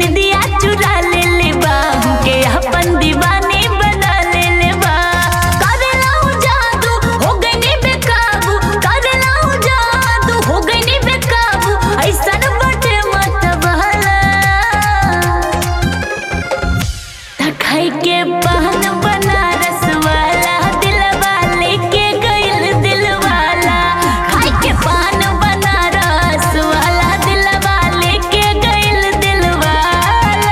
निदिया चुरा ले ले बा के अपन दीवानी बना ले ले बा कर लाऊं जादू हो गई नी बेकाबू कर लाऊं जादू हो गई नी बेकाबू ऐसन बटे मत बहला खाई के पान बनारस वाला दिलवा लेके गइल दिलवाला खाई के पान बनारस वाला दिलवा लेके गइल दिलवाला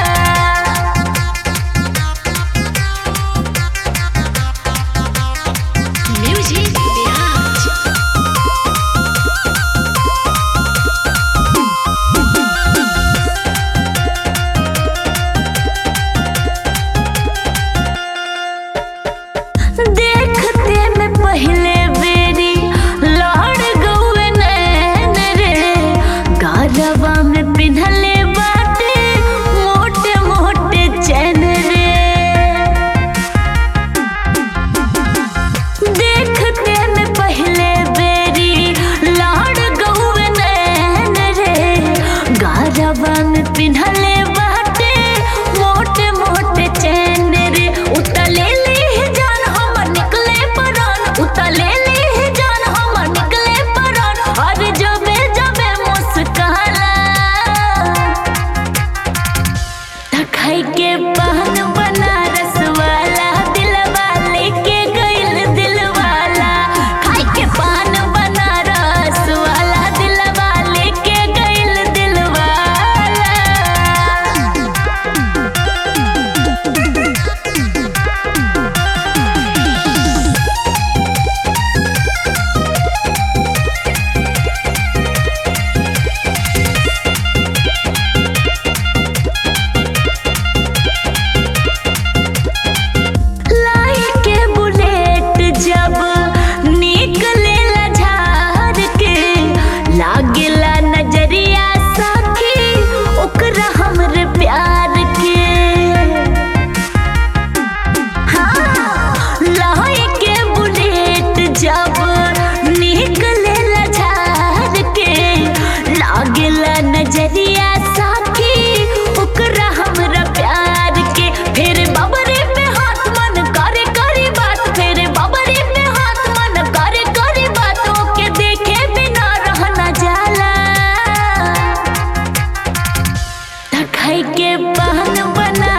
Music Garage. देखते में पहले बेरी लड़ गौए नैन रे गारवा में पिन्हले बाटे मोटे मोटे चैन रे देखते में पहले बेरी लाड़ गौए नैन रे गारवा में पिन्हले बाटे मोटे मोटे चैन रे उतले ले जान हमर निकले परान उतले ले जान हमर निकले परान और जबे जबे मुस्काला खाई के पान बनारस वाला दिलवा लेके गइल दिलवाला खाई के पान बनारस वाला दिलवा लेके गइल दिलवाला लाई के बुलेट जब निकलेला झार के लागेला नजरिया साखी ओकरा हमरे प्यार के हाँ लाई के बुलेट जब निकलेला झार के लागेला नजरिया साखी ओकरा हमरा प्यार के फिर बबरे पे हाथ मन करे करे बात फिर बबरे पे हाथ मन करे करे बात ओके देखे बिना रहना जाला खाई के पान बना